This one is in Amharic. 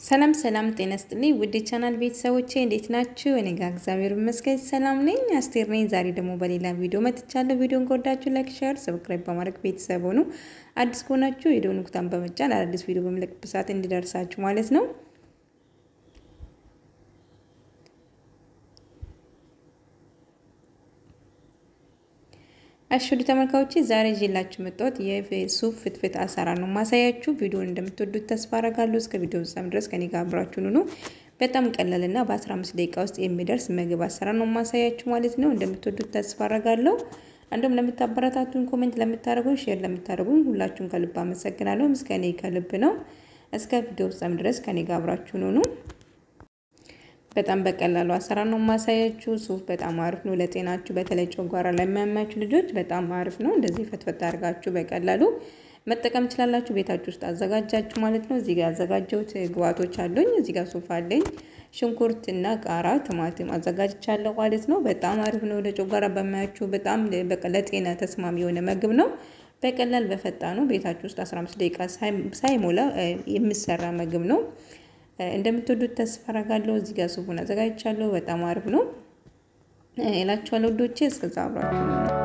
ሰላም ሰላም፣ ጤና ስጥልኝ ውድ ቻናል ቤተሰቦቼ እንዴት ናችሁ? እኔ ጋር እግዚአብሔር ይመስገን ሰላም ነኝ። አስቴር ነኝ። ዛሬ ደግሞ በሌላ ቪዲዮ መጥቻለሁ። ቪዲዮን ከወዳችሁ ላይክ፣ ሼር፣ ሰብስክራይብ በማድረግ ቤተሰብ ሆኑ። አዲስ ከሆናችሁ የደወል ምልክቱን በመጫን አዳዲስ ቪዲዮ በምለቅበት ሰዓት እንዲደርሳችሁ ማለት ነው። አሽዱ ተመልካዮቼ ዛሬ ይዤላችሁ መጣሁት የሱፍ ፍትፍት አሰራር ነው ማሳያችሁ። ቪዲዮን እንደምትወዱት ተስፋ አረጋለሁ። እስከ ቪዲዮ ፍጻሜ ድረስ ከኔ ጋር አብራችሁን ሁኑ። በጣም ቀላልና በ15 ደቂቃ ውስጥ የሚደርስ ምግብ አሰራር ነው ማሳያችሁ ማለት ነው። እንደምትወዱት ተስፋ አረጋለሁ። እንዲሁም ለምታበረታቱን፣ ኮሜንት ለምታደርጉን፣ ሼር ለምታደርጉን ሁላችሁን ከልብ አመሰግናለሁ። ምስጋኔ ከልብ ነው። እስከ ቪዲዮ ፍጻሜ ድረስ ከኔ ጋር አብራችሁን ሁኑ። በጣም በቀላሉ አሰራር ነው ማሳያችሁ። ሱፍ በጣም አሪፍ ነው ለጤናችሁ፣ በተለይ ጨጓራ ላይ የሚያማችሁ ልጆች በጣም አሪፍ ነው። እንደዚህ ፈትፈት አድርጋችሁ በቀላሉ መጠቀም ትችላላችሁ። ቤታችሁ ውስጥ አዘጋጃችሁ ማለት ነው። እዚህ ጋር ያዘጋጀሁት ግብአቶች አሉኝ። እዚህ ጋር ሱፍ አለኝ፣ ሽንኩርት እና ቃራ፣ ቲማቲም አዘጋጅቻለሁ ማለት ነው። በጣም አሪፍ ነው ለጨጓራ በማያችሁ በጣም ለጤና ተስማሚ የሆነ ምግብ ነው። በቀላል በፈጣኑ ቤታችሁ ውስጥ 15 ደቂቃ ሳይሞላ የሚሰራ ምግብ ነው። እንደምትወዱት ተስፋ አደርጋለሁ። እዚህ ጋር ሱፉን አዘጋጅቻለሁ። በጣም አሪፍ ነው እላችኋለሁ ውዶቼ። እስከዛ አብራችሁ